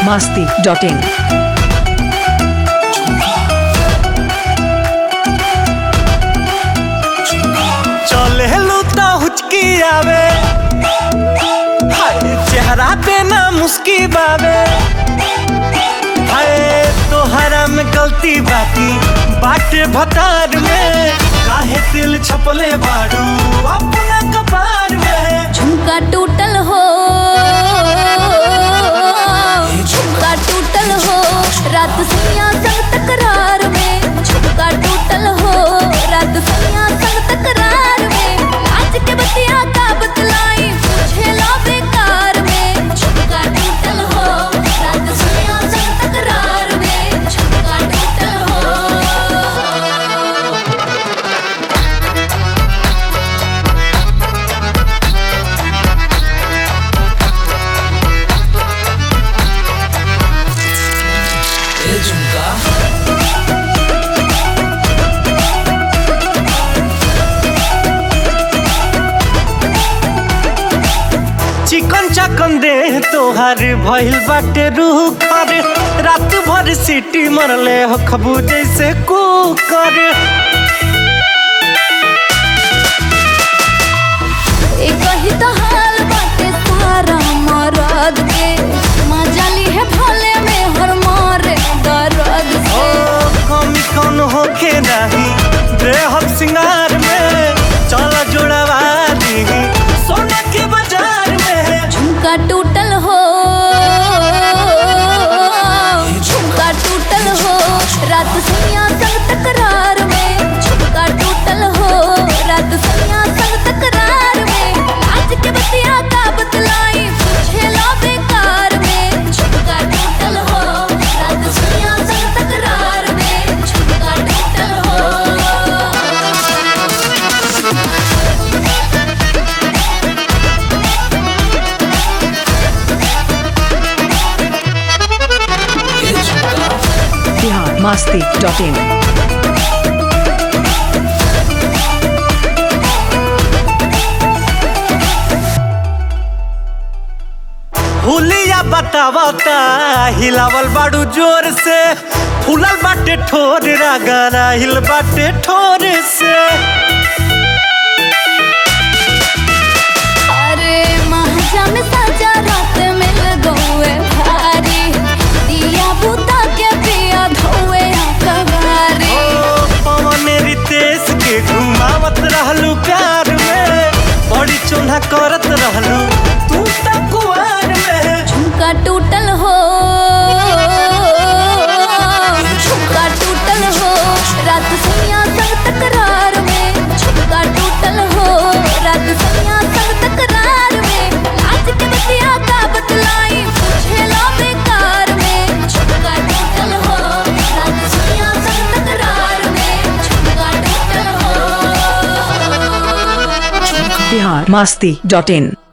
masti.in. चले लूता हुचकी आवे हाय चेहरा पे ना मुस्की बावे हाय तोहरा में गलती बाकी बाटे भतार में काहे दिल छपले बाड़ू अपना कपार में झुमका टूटल हो झुमका टूटल हो रात सैया संग तकरार में झुमका टूटल हो रात सैया संग तकरार में आज के बतिया का बतलाई पूछे लो बेकार में झुमका टूटल हो रात सैया संग तकरार में झुमका टूटल हो चिकन चकन दे तोहार भइल बाटे रूह कर रात भर सीटी मरले हो खबू जैसे कुकर एक ही तो हाल बाटे सारा मरद के मजा ली है भोले में हर मारे दर्द ओ से कमी कौन होखे नाही बेहद सिंगार में चल जोड़वा दी सोना के बाजार में झुमका टूटल हो झुमका टूटल हो रात सैया संग तकरार में झुमका टूटल हो रात सैया संग तकरार में आज के बतिया का बतलाई पूछे लो बेकार में झुमका टूटल हो रात सैया संग तकरार में झुमका टूटल हो Bihar masti.in. हुलिया बतावता हिलावल बाड़ू जोर से फूलल बाटे ठोर रागाना हिल बाटे ठोर से अरे महाजा में साजा रात मिल गए भारी दिया बुता के पिया धोए कवारी ओ पवन रितेश के घुमावत रहलू प्यार में बड़ी चोन्हा करत रहलू तू त कुआर में झुमका टूटल हो झुमका टूटल हो रात सैया संग तकरार में झुमका टूटल हो रात सैया संग तकरार में आज के बतिया का बतलाई पूछे लो बेकार में झुमका टूटल हो रात सैया संग तकरार में झुमका टूटल हो Bihar masti.in.